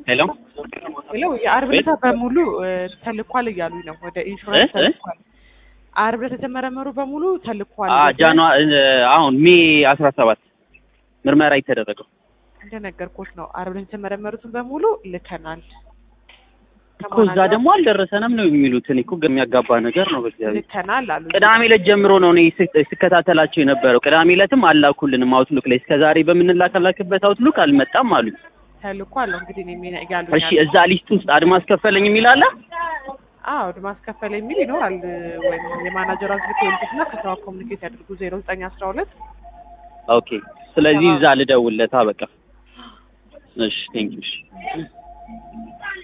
ሄሎ ሄሎ የአርብ ዕለት በሙሉ ተልኳል እያሉኝ ነው። ወደ ኢንሹራንስ እ? እ? ተልኳል። አርብ ዕለት የተመረመሩ በሙሉ ተልኳል። አ ጃኗ አሁን ሜ አስራ ሰባት ምርመራ የተደረገው እንደነገርኩት ነው። አርብ ዕለት የተመረመሩትን በሙሉ ልከናል። እኮ እዛ ደግሞ አልደረሰንም ነው የሚሉት። እኔ እኮ የሚያጋባ ነገር ነው። በእግዚአብሔር ልከናል አሉ። ቅዳሜ ዕለት ጀምሮ ነው እኔ ስ- ስከታተላቸው የነበረው። ቅዳሜ ዕለትም አላኩልንም አውትሉክ ላይ እስከዛሬ በምንላከላክበት አውትሉክ አልመጣም አሉ። ተልኳል ነው እንግዲህ እኔ የሚነ- ያሉኝ እሺ እዛ ሊስት ውስጥ አድማስ ከፈለኝ የሚል አለ። አዎ ማስከፈል የሚል ይኖራል። ወይም የማናጀሯን ስልክ ይልኩትና ከሰዋ ኮሚኒኬት ያድርጉ ዜሮ ዘጠኝ አስራ ሁለት ኦኬ ስለዚህ እዛ ልደውልለታ በቃ። እሺ ቴንኪው። እሺ